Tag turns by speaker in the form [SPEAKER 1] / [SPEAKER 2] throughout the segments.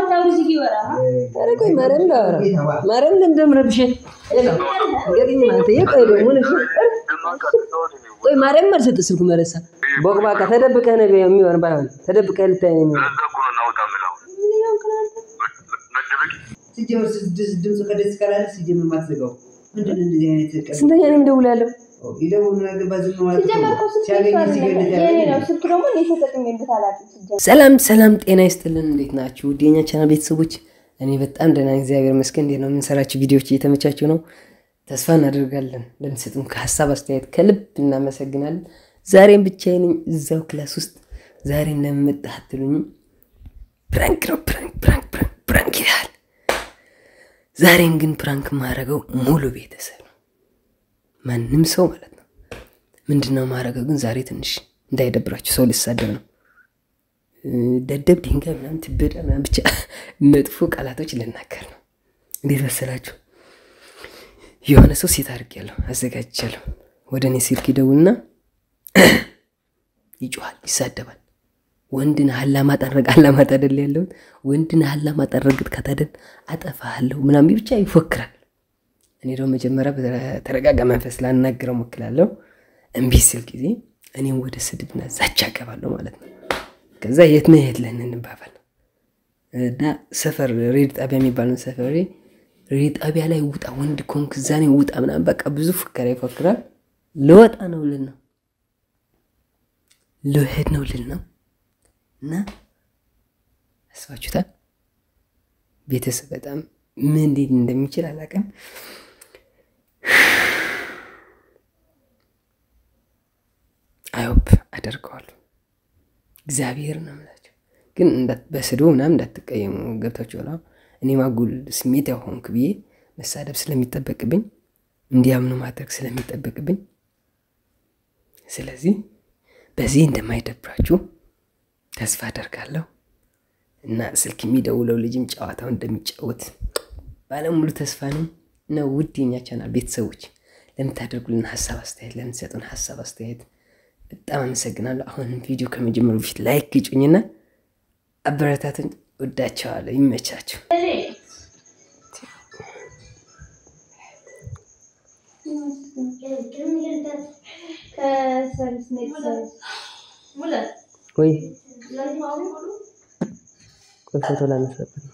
[SPEAKER 1] ኧረ ቆይ ማርያም ላወራ ማርያም እንደምረብሽ ገጥኝ ማለት የቆይ ደግሞ ነሽ ቆይ ማርያም አልሰጥ ስልኩ መለሳ ቦቅባቃ ተደብቀህ ነው የሚሆን ባይሆን ተደብቀህ ልታይ ነው የሚሆን
[SPEAKER 2] ሲጀምር ድምፁ ከደስ ካላለ ሲጀምር ማትዘጋው ምንድን ነው እንደዚህ አይነት ቀን
[SPEAKER 1] ስንተኛ ነው የምደውላለሁ
[SPEAKER 2] ይደውሉ ገባ ዝም ማለት እኮ ሲያገኝ ሲገድል
[SPEAKER 1] ሰላም ሰላም፣ ጤና ይስጥልን። እንዴት ናችሁ? ውድ የኛ ቻናል ቤተሰቦች፣ እኔ በጣም ደህና ነኝ፣ እግዚአብሔር ይመስገን። እንዴት ነው የምንሰራቸው ቪዲዮዎች እየተመቻቸው ነው? ተስፋ እናደርጋለን። ለምትሰጡን ከሀሳብ አስተያየት ከልብ እናመሰግናለን። ዛሬም ብቻዬን ነኝ እዛው ክላስ ውስጥ። ዛሬ እንደምመጣህ አትሉኝም? ፕራንክ ነው ፕራንክ ፕራንክ ፕራንክ ፕራንክ ይላል። ዛሬን ግን ፕራንክ የማደርገው ሙሉ ቤተሰብ ነው፣ ማንም ሰው ማለት ነው። ምንድን ነው የማደርገው ግን ዛሬ ትንሽ እንዳይደብራችሁ፣ ሰው ልሳደብ ነው ደደብ ድንጋይ ምናምን ትበዳ ምናምን ብቻ መጥፎ ቃላቶች ልናገር ነው። እንዴት መሰላችሁ? የሆነ ሰው ሴት አድርጌያለሁ አዘጋጅቻለሁ። ወደ እኔ ስልክ ይደውልና ይጮኋል፣ ይሳደባል። ወንድን አላማጣ ረግ አላማጣ አይደል ያለሁት ወንድን አላማጣ ረግጥ ካታደል አጠፋሃለሁ ምናምን ብቻ ይፎክራል። እኔ ደግሞ መጀመሪያ በተረጋጋ መንፈስ ላናግረው ሞክላለሁ። እምቢ ስል ጊዜ እኔም ወደ ስድብና ዛቻ አገባለሁ ማለት ነው። ከዛ የት ነው የት ለን እንባባል እና ሰፈር ሬድ ጣቢያ የሚባለውን ሰፈር ሬድ ጣቢያ ላይ ውጣ፣ ወንድ ኮንክ እዛ ላይ ውጣ ምናምን በቃ ብዙ ፉከራ ይፎክራል። ልወጣ ነው ልል ነው ልሄድ ነው ልል ነው እና አስባችሁታል። ቤተሰብ በጣም ምን እንዴት እንደሚችል አላውቅም። አይሆፕ አደርገዋለሁ። እግዚአብሔር ነው የምላቸው። ግን በስድቡ ምናምን እንዳትቀየሙ ገብታችሁ ላ እኔ ማጉል ስሜት ያሆንክ ብዬ መሳደብ ስለሚጠበቅብኝ እንዲያምኑ ማድረግ ስለሚጠበቅብኝ ስለዚህ በዚህ እንደማይደብራችሁ ተስፋ አደርጋለሁ እና ስልክ የሚደውለው ልጅም ጨዋታው እንደሚጫወት ባለሙሉ ተስፋ ነኝ። እና ውድ የኛ ቻናል ቤተሰቦች ለምታደርጉልን ሀሳብ አስተያየት፣ ለምትሰጡን ሀሳብ አስተያየት በጣም አመሰግናለሁ። አሁንም ቪዲዮ ከመጀመሩ በፊት ላይክ ግጩኝና አበረታትን። ወዳቸዋለሁ። ይመቻቸው። ወይ ቆይ ፎቶ ላነሳበት ነው።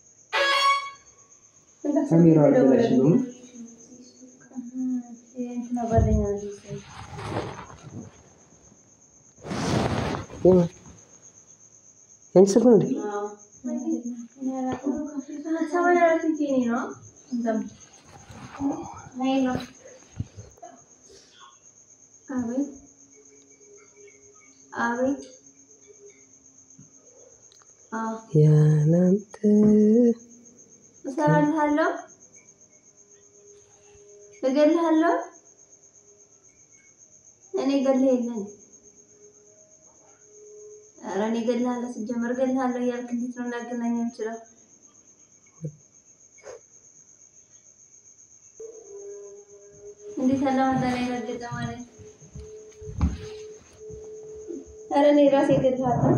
[SPEAKER 1] ያንቺ ስልክ ነው እንዴ? ያላንተ
[SPEAKER 3] እሰራልሃለሁ፣ እገልሃለሁ። እኔ እገልህ የለን ኧረ እኔ እገልሃለሁ። ሲጀመር እገልሃለሁ እያልክ እንዴት ነው ላገናኘው የምችለው? እንዴት ያለ ማዛና ይረገጠ ማለት ኧረ እኔ ራሴ እገልሃለሁ።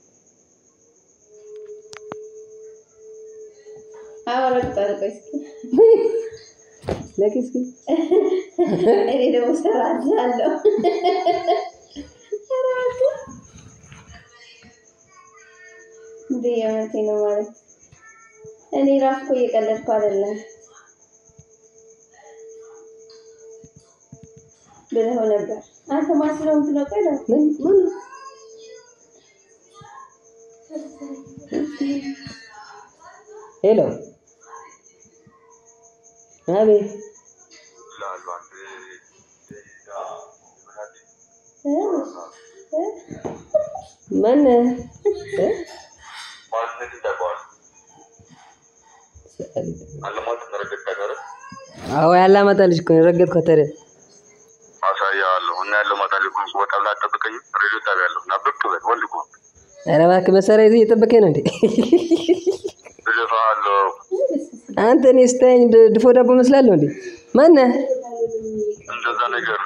[SPEAKER 3] አዎ ረግጣለሁ። ቆይ እስኪ
[SPEAKER 1] ለኪ እስኪ
[SPEAKER 3] እኔ ደግሞ እሰራልሃለሁ። እንዴ የእውነቴን ነው ማለት እኔ ራሱ እኮ እየቀለድኩ አይደለም ብለኸው ነበር። አንተ ማን ስለሆንክ ነው? ቆይ ነው
[SPEAKER 1] ምን ምን ሄሎ አቤት ማነህ? አዎ ያላማጣ ልጅ እኮ ነው የረገጥኳት። ታዲያ
[SPEAKER 4] አሳያለሁ እና ያለው ማታ ላይ እኮ ወጣ ብላ አጠብቀኝም። ሬዲዮ ጣቢያ ያለሁ እና ብቅ በል ወንድ እኮ
[SPEAKER 1] ኧረ እባክህ መሳሪያ ይዘህ እየጠበቀኝ ነው እንዴ?
[SPEAKER 4] እደፋለሁ።
[SPEAKER 1] አንተ እኔ ስታየኝ ድ- ድፎ ዳቦ መስላለሁ እንዴ? ማነህ?
[SPEAKER 4] እንደዛ ነገር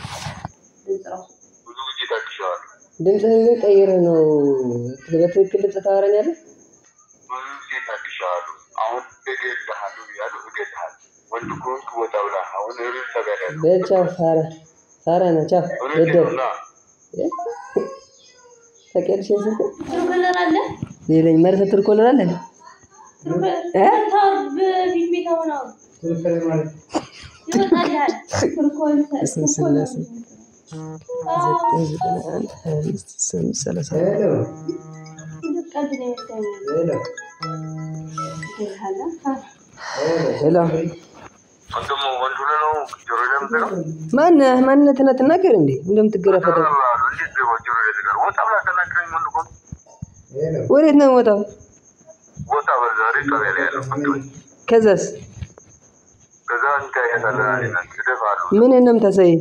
[SPEAKER 4] ብዙ ጊዜ ታግሼዋለሁ።
[SPEAKER 1] ድምፅህን ግን ቀይረህ ነው በትክክል ድምፅ ታወራኛለህ?
[SPEAKER 4] ብዙ ጊዜ እገልሃለሁ። አሁን እገልሃለሁ ብያለሁ፣ እገልሃለሁ። ወንድ ከሆንክ ወጣ ብላ አሁን ሪል ተጋዳ ያለው
[SPEAKER 1] በል ቻው። ፋራ ፋራ ነህ። ቻው
[SPEAKER 4] እውነቴን
[SPEAKER 1] ደደብ
[SPEAKER 4] ነው። ና
[SPEAKER 1] ታውቂያለሽ ይሄን ስልክ
[SPEAKER 3] ጥሩ ከለር አለ
[SPEAKER 1] ሌለኝ መርተ ትርኮልር አለ
[SPEAKER 3] ጥሩ ከለር
[SPEAKER 1] እ?
[SPEAKER 3] ታው በፊት ቤት አሁን አሁን
[SPEAKER 2] ትክክል ማለት
[SPEAKER 3] ይወጣልሃል ትርኮል
[SPEAKER 1] እስም ስላሴ ዘጠኝ ዘጠና አንድ ሀያ አምስት ስምንት ሰላሳ
[SPEAKER 2] ሄሎ
[SPEAKER 3] ቀልድ ነው የመሰለኝ
[SPEAKER 2] ሄሎ
[SPEAKER 3] ይልሃል
[SPEAKER 1] ሄሎ
[SPEAKER 4] ወንድሙ ወንድ ሆነህ ነው ጆሮ ላይ የምትለው?
[SPEAKER 1] ማነህ? ማንነትህን አትናገር እንዴ? እንደምትገረፈተው
[SPEAKER 4] እገልሃለሁ። እንዴት ገባ ጆሮ ላይ ትቀር? ወጣ ብላ ተናግረኝ። ወንድ ከሆንክ
[SPEAKER 2] ሄሎ
[SPEAKER 1] ወዴት ነው የምወጣው?
[SPEAKER 4] ወጣ በል። ዛሬ ጣቢያ ላይ ያለው ቁጭ በል።
[SPEAKER 1] ከዛስ
[SPEAKER 4] ከዛ እንታያታለን አለና እደፋለሁ።
[SPEAKER 1] ምን ነው የምታሳየኝ?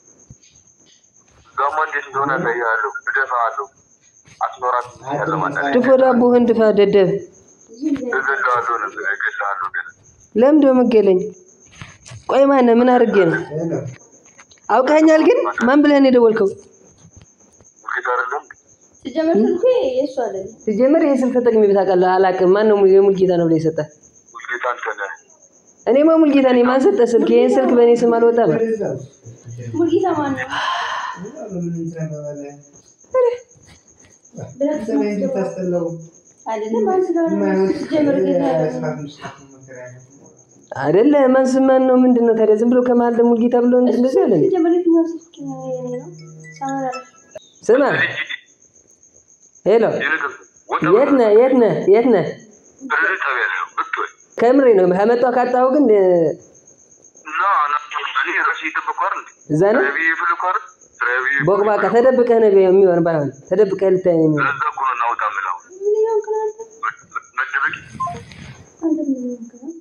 [SPEAKER 4] እዛማ እንዴት እንደሆነ አሳይሃለሁ። እደፋለሁ። አስኖራት ያለ ማለት
[SPEAKER 1] ድፎ ዳቦህን ድፋ ደደብ።
[SPEAKER 4] እገልሃለሁ ነው እገልሃለሁ ግን
[SPEAKER 1] ለምን ደው መገለኝ? ቆይ ማነህ? ምን አድርጌ ነው?
[SPEAKER 2] ሄሎ
[SPEAKER 1] አውቃኛል ግን ማን ብለህ ነው የደወልከው?
[SPEAKER 4] ሙልጌታ አይደለም
[SPEAKER 3] ሲጀመር ስልኩ የእሱ አይደለም
[SPEAKER 1] ሲጀመር ይሄ ስልክ ተጠቅሜ ታውቃለህ? አላውቅም። ማን ነው የሙልጌታ ነው ብለህ የሰጠህ?
[SPEAKER 4] ሙልጌታ አንተ ነህ።
[SPEAKER 1] እኔማ ሙልጌታ ነኝ። ማን ሰጠህ ስልክ? ይሄን ስልክ በእኔ ስም አልወጣም።
[SPEAKER 2] ወደዛው
[SPEAKER 3] ሙልጌታ ማን ነው
[SPEAKER 2] ምን ትራባለ
[SPEAKER 3] ብለህ
[SPEAKER 2] ሰማይ እንድታስጠላው
[SPEAKER 3] አይደለም ማን ስለሆነ ሲጀመር ጌታ
[SPEAKER 1] አይደለ ማን ስም ማን ነው? ምንድን ነው ታዲያ? ዝም ብሎ ከመሀል ደግሞ ሙልጌታ ብሎ እንደዚህ አለ እንዴ?
[SPEAKER 3] ሲጀመር የትኛው ስልክ ነው የኔ ነው ሳመራ
[SPEAKER 1] ስማ፣ ሄሎ፣
[SPEAKER 4] ይልቅም ወጣ
[SPEAKER 1] የት ነህ? የት ነህ? የት ነህ?
[SPEAKER 4] ሬዲዮ ጣቢያ ላይ ነው ብቅ በል።
[SPEAKER 1] ከምሬ ነው። ከመጣሁ ካጣሁ ግን እ፣
[SPEAKER 4] እና እና እኔ ራሴ እየጠበኩ አይደል እንዴ?
[SPEAKER 1] እዛ ነው
[SPEAKER 4] ስራዬ ብዬ የፈለኩ አይደል? ስራዬ ብዬ
[SPEAKER 1] ቦቅባቃ ተደብቀህ ነው የሚሆን። ባይሆን ተደብቀህ ልታይ ነው የሚሆን።
[SPEAKER 4] ለዛ እኮ ነው እናውጣ የምለው።
[SPEAKER 3] ምን ይሆን ከናንተ
[SPEAKER 4] መደበቂ
[SPEAKER 3] አንተ ምን ይሆን ከናንተ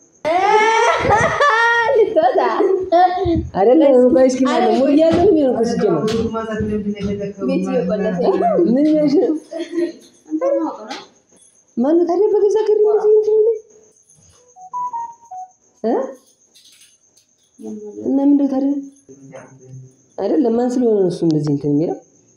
[SPEAKER 3] ልትወጣ
[SPEAKER 1] አይደለ? ቆይ እስኪ ማለት ነው ሙሉ ያለው ነው የሚሆን እኮ ሲጀመር።
[SPEAKER 3] ቤት እየቆለፈ
[SPEAKER 1] ምን ይሆንሽ ነው?
[SPEAKER 3] አንተ ማወቅ ነው
[SPEAKER 1] ማነው ታዲያ በገዛ ከሪ እንደዚህ እንትን የሚለኝ እ? እና ምንድን ነው ታዲያ አይደለም ማን ስለሆነ ነው እሱ እንደዚህ እንትን የሚለው?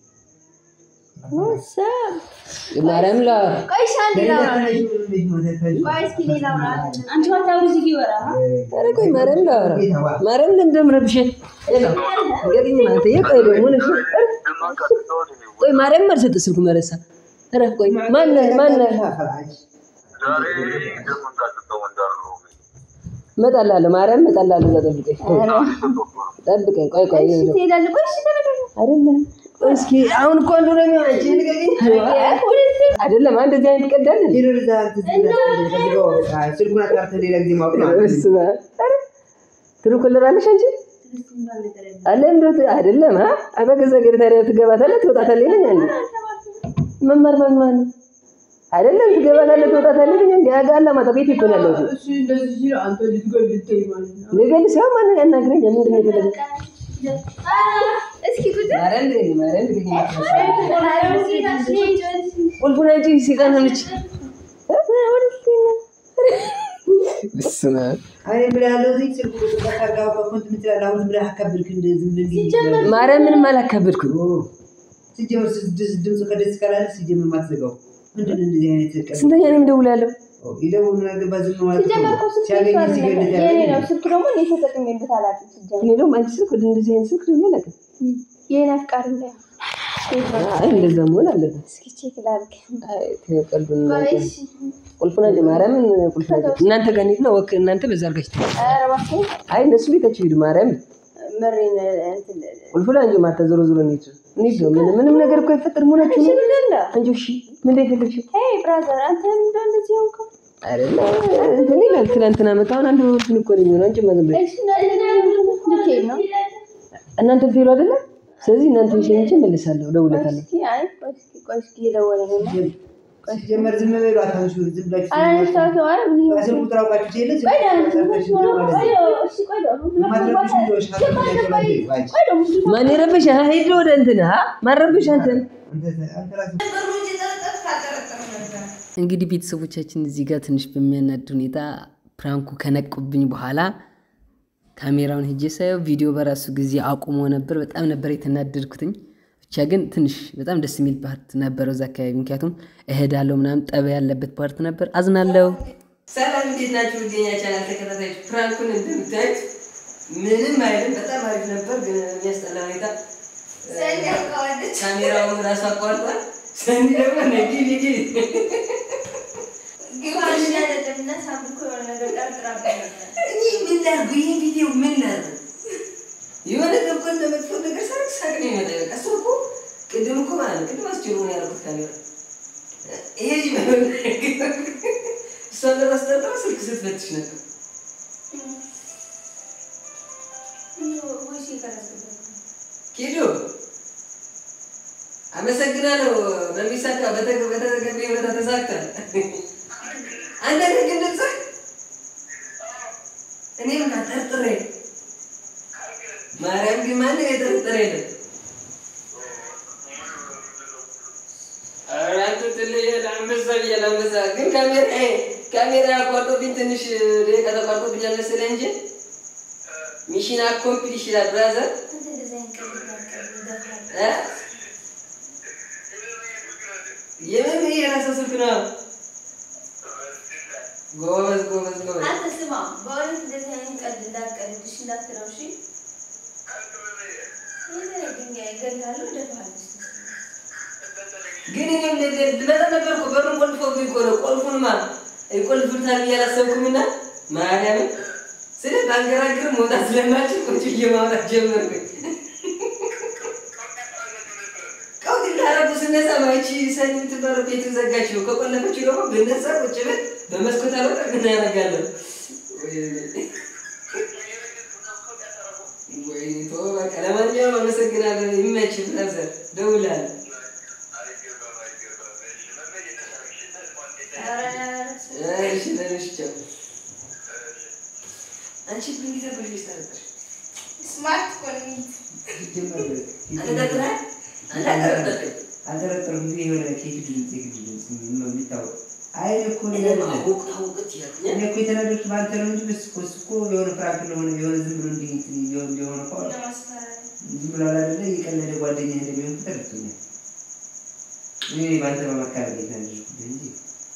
[SPEAKER 3] ወሰብ
[SPEAKER 1] ማርያም ላ
[SPEAKER 3] ቆይ እሺ አንዴ ላውራ ቆይ እስኪ እኔ ላውራ አንቺ ዋታው እዚህ ይወራ
[SPEAKER 1] ኧረ ቆይ ማርያም ላወራ ማርያም ለምንድን ነው የምረብሽኝ? ገጥኝ ማለት ቆይ ደግሞ ነሽ ቆይ ማርያም አልሰጥህ ስልኩ መረሳ ኧረ ቆይ ማነህ ማነህ
[SPEAKER 4] ዛሬ ደግሞ እንዳትተው እንዳሉ
[SPEAKER 1] እመጣልሃለሁ ማርያም እመጣልሃለሁ እዛ ጠብቀኝ ጠብቀኝ ቆይ ቆይ
[SPEAKER 3] እሺ ትሄዳለህ ቆይ እሺ ተመለስ
[SPEAKER 1] አይደለም ቆይ እስኪ አሁን እኮ አንዱ ነው የሚሆን አንቺ ንገሪኝ አይደለም አንድ እዚህ አይነት ቀዳል
[SPEAKER 2] ስልኩን አጣርተህ ሌላ ጊዜ ማወቅ ነው።
[SPEAKER 1] በስመ አብ ኧረ ትልኩልናለሽ አንቺ አለ እንደት አይደለም አ አበገዛ ገር ታዲያ ትገባታለህ ትወጣታለህ ይለኛል መማር ማን ማን አይደለም ትገባታለህ ትወጣታለህ ይለኛል ያጋላ ማታ ቤት እኮ ነው ያለሁት
[SPEAKER 2] እሱ እንደዚህ ሲል አንተ ልትገልጠኝ ማለት ነው።
[SPEAKER 1] ልገል ሲሆን ማን ያናግረኝ ምንድን ነው የፈለገው
[SPEAKER 3] እስኪ ቁጭ
[SPEAKER 1] ማርያም ልገኝ ማርያም ልገኝ ቁልፉን አንቺ ሲጣን ሆነች በስመ አብ
[SPEAKER 2] እኔ ብለህ ያለው እዚህ ስልኩ ቁጥር ካጋባ ኮንት ምትላለህ። አሁን ብለህ አካብድክ እንደዚህ እንደዚህ
[SPEAKER 1] ማርያም ምንም አላካበድኩም
[SPEAKER 2] ሲጀመር ስድስት ድምፁ ከደስ ካላለ ሲጀመር ማትዘጋው ምንድን ነው እንደዚህ አይነት ቀን
[SPEAKER 1] ስንተኛ ነው የምደውላለሁ
[SPEAKER 2] ይደውሉ ነገር ባዝም ነው ማለት
[SPEAKER 3] ሲጀመር እኮ
[SPEAKER 2] ነው።
[SPEAKER 3] ስልክ
[SPEAKER 2] ሲያገኝ
[SPEAKER 3] የእሱ
[SPEAKER 2] ሲገድል
[SPEAKER 3] አይደለም የኔ ነው
[SPEAKER 2] ያለ
[SPEAKER 3] ስልክ ደግሞ እኔ ተጠቅሜበት አላውቅም ሲጀመር
[SPEAKER 1] እኔ ደግሞ አንቺ ስልክ ወደ እንደዚህ አይነት ስልክ ደግሞ አላውቅም
[SPEAKER 3] የኔ አፍቃሪ እንዳይሆን
[SPEAKER 1] አይ እንደዛ መሆን አለበት
[SPEAKER 3] እስኪ ቼክ ላድርግ
[SPEAKER 1] አይ ተቀልዱን
[SPEAKER 3] ቆይ እሺ
[SPEAKER 1] ቁልፉን አንቺ ማርያምን ቁልፉን አንቺ እናንተ ጋር እንሂድና ወክ እናንተ በዛ አድርጋችሁ
[SPEAKER 3] ኧረ እባክህ
[SPEAKER 1] አይ እነሱ ቤታችሁ ሂዱ ማርያም
[SPEAKER 3] መሬን እንትን
[SPEAKER 1] ቁልፉን አንቺ ማታ ዞሮ ዞሮ እንሂድ እንሂድ ነው ምንም ምንም ነገር እኮ አይፈጠር መሆናችሁ
[SPEAKER 3] እሺ
[SPEAKER 1] ነው
[SPEAKER 3] ምንድን ነው
[SPEAKER 1] አንቺ እሺ ምን ላይ ፈለግሽው
[SPEAKER 3] ሄይ ብራዘር አንተ ምንድን እንደዚህ ሆንከው
[SPEAKER 1] አይደለ እንትን ይላል ትናንትና መጣ አሁን አንድ ወርትን እኮ ነው የሚሆነው አንቺ ማዘን ብለሽ
[SPEAKER 3] እሺ ልትሄድ ነው
[SPEAKER 1] እናንተ ትሄዱ አይደለ ስለዚህ እናንተ ሸኝቼ እመልሳለሁ እደውልለታለሁ
[SPEAKER 3] እስኪ አይ ቆይ እስኪ ቆይ እስኪ እየደወለ ነው
[SPEAKER 2] ሲጀመር ዝም በሉ አታንሹ። ዝም ብላችሁ
[SPEAKER 3] አላነሳሁትም ማለት ምን ይሆን
[SPEAKER 2] ስልክ ቁጥር አውቃችሁ ትሄደ ዝም
[SPEAKER 3] ቆይ
[SPEAKER 2] ብላችሁ
[SPEAKER 3] ደግሞ
[SPEAKER 2] አሳልፋችሁ ዝም ማለት ነው።
[SPEAKER 3] እሺ ቆይ ደግሞ
[SPEAKER 2] ማትረብሹ ልጆች ካሉ ያገባል ባይ
[SPEAKER 3] ቆይ ደግሞ
[SPEAKER 1] ማን የረበሽ ሂድ ወደ እንትን አ ማን ረበሽ አንተን
[SPEAKER 2] አንተ አንተ ራስህ
[SPEAKER 1] እንግዲህ ቤተሰቦቻችን እዚህ ጋር ትንሽ በሚያናድ ሁኔታ ፕራንኩ ከነቁብኝ በኋላ ካሜራውን ሄጄ ሳየው ቪዲዮ በራሱ ጊዜ አቁሞ ነበር። በጣም ነበር የተናደድኩትኝ። ብቻ ግን ትንሽ በጣም ደስ የሚል ፓርት ነበረው እዛ አካባቢ፣ ምክንያቱም እሄዳለሁ ምናምን ጠበ ያለበት ፓርት ነበር። አዝናለሁ። ሰላም እንዴት ናችሁ? ውዴኛ ቻናል ተከታታዮች፣ ፕራንኩን እንደምታዩት ምንም አይልም፣ በጣም አሪፍ ነበር፣ ግን የሚያስጠላ ሁኔታ
[SPEAKER 3] ሰኒ አውቀዋለች።
[SPEAKER 1] ካሜራውን ራሱ አቋርጧል። ሰኒ ደግሞ ነጊ ጊዜ
[SPEAKER 3] ግማሽ አይደለም እና ሳምንት እኮ የሆነ ነገር ጠርጥራብኝ ነበር።
[SPEAKER 1] እኔ ምን ላድርግ? ይህ ቪዲዮ ምን ላድርግ? የሆነ እኮ እንደ መጥፎ ነገር ሳቅ ሳቅ ነው የመጣ በቃ እሱ እኮ ቅድም እኮ ማለት ነው ቅድም አስችሎ ነው ያደረኩት ካሜራ ይሄ ልጅ ባይሆን እሷን ለማስጠራ ስልክ ስትፈትሽ ነበር።
[SPEAKER 3] ወይስ የቀረጽኩበት ነው?
[SPEAKER 1] ኪዱ አመሰግናለሁ። በሚሳካ በተገ- በተገቢ ሁኔታ ተሳክቷል። አንተ ነህ ግን ድምፅህ እኔም ጠርጥሬ ማርያም ግን ማንም የጠረጠረ የለም። ኧረ አንተ ትለያለህ። አንበሳ ብያለሁ አንበሳ። ግን ካሜራ ካሜራ አቋርጦብኝ ትንሽ ደቂቃ ተቋርጦብኛል መሰለህ እንጂ ሚሽን አኮምፕሊሽ ይላል ብራዘር
[SPEAKER 3] አንተ እንደዚህ አይነት ቀልድ እንዳትቀልድ ይደፋል።
[SPEAKER 1] እ? የምን የራስህ ስልክ ነው? ጎበዝ ጎበዝ ጎበዝ።
[SPEAKER 3] አንተ ስማ፣ በእውነት እንደዚህ አይነት ቀልድ እንዳትቀልድ እሺ፣ እንዳትለው እሺ። ይሄ ድንጋይ እገልሃለሁ፣ እደፋሃለሁ።
[SPEAKER 1] ግን እኔም ልመጣ ነበር እኮ በሩን ቆልፎብኝ እኮ ነው። ቆልፉንማ ይቆልፉታል ብዬ አላሰብኩምና ማርያምን ስለ ባንገራግር መውጣት ስለማልችል ቁጭ ብዬ ማውራት ጀመርኩኝ። ቀውጥ እንዳረጉ ስነሳ ማይቺ ሰኒ የምትባለው ቤት ዘጋችው። ከቆለፈችው ደግሞ ብነሳ ቁጭ ብል በመስኮት አልወጣ ምን ያደርጋለሁ? ወይ ተወው በቃ። ለማንኛውም አመሰግናለሁ። ይመችህ ብራዘር፣ ደውላለሁ።
[SPEAKER 3] ኧረ
[SPEAKER 1] እሺ ለነሽ ቻው። አንቺ ምን ጊዜ ብለሽ ታረቀሽ?
[SPEAKER 3] ስማርት እኮ ነኝ።
[SPEAKER 1] አንተ ጠርጥረሃል? አንተ አልጠረጠርክም።
[SPEAKER 2] አልጠረጠርኩም። ግን የሆነ ኬክ ድምፅ የግድ ድምፅ ነው የሚታወቅ። አይ እኮ
[SPEAKER 1] እኔ
[SPEAKER 2] ነገር
[SPEAKER 1] ደግሞ
[SPEAKER 2] የለም።
[SPEAKER 1] አወቅት አወቅት እያልኩኝ
[SPEAKER 2] እኔ እኮ የተናደድኩት በአንተ ነው እንጂ በስ እኮ እሱ እኮ የሆነ ፍራንክ እንደሆነ የሆነ ዝም ብሎ እንዲህ እንትን እየሆነ እንደሆነ እኮ
[SPEAKER 3] ለማስፈራራት
[SPEAKER 2] ዝም ብሎ አላደለ የቀለደ ጓደኛ እንደሚሆን እኮ ተረድቶኛል። እኔ በአንተ በመካረል የተናደድኩት እንጂ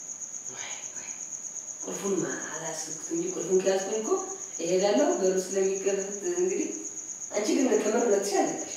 [SPEAKER 1] ቁልፉን አላስብኩት እንጂ ቁልፉን ከያዝኩኝ እኮ እሄዳለሁ። በሩ ስለሚከፈት እንግዲህ አንቺ ግን ከመር ሁለት ሺህ አለቀሽ።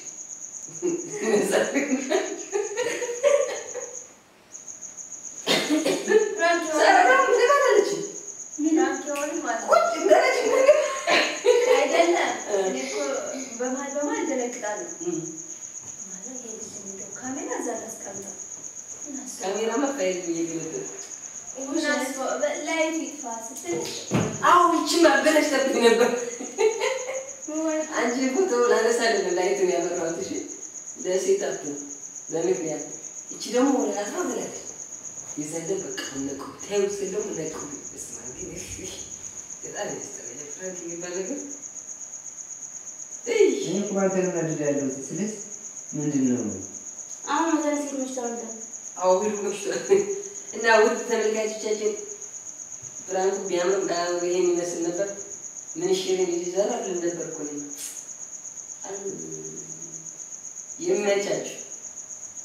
[SPEAKER 3] ፍራንክ
[SPEAKER 1] ሰራ
[SPEAKER 3] የሆነ
[SPEAKER 1] ምን አላለች?
[SPEAKER 3] ፍራንክ የሆነ ማለት ነው።
[SPEAKER 1] ቁጭ እንዳለች ነገር
[SPEAKER 3] አይደለም እኔ እኮ በመሀል በመሀል እደነግጣለሁ። ማለት ይሄ ልጅ እንደው ካሜራ እዛ ላስቀምጠው ምን አስበው?
[SPEAKER 1] ካሜራ ማፋየት እየገለጠ
[SPEAKER 3] ምን አስበው? በ- ላይቱ ይጥፋ ስትል
[SPEAKER 1] አዎ ይቺ ማበላሽ ተብኝ ነበር።
[SPEAKER 3] ወይ
[SPEAKER 1] አንቺ ፎቶ ላነሳ አይደለም ላይቱን ያበራሁት። እሺ ለሴት አት ለምክንያት እቺ ደግሞ ወደ አስራ ብላለች። የዘለ በቃ ነቁ ታዩ ስለው ነቁ ስማ ግን በጣም ያስጠላል። ፍራንክ የሚባል ነገር እይ
[SPEAKER 2] እኔ እኮ በአንተ ነው ናደድ ያለሁት ስልስ ምንድን ነው
[SPEAKER 3] አሁን መዘን ሴት መች ተወልደ
[SPEAKER 1] አዎ ሁሉ መሽቷል። እና ውድ ተመልካቾቻችን ፍራንኩ ቢያምርም ባያምርም ይሄን ይመስል ነበር። ምን ሽርን ይዘራል ነበር እኮ ነው። ይመቻችሁ።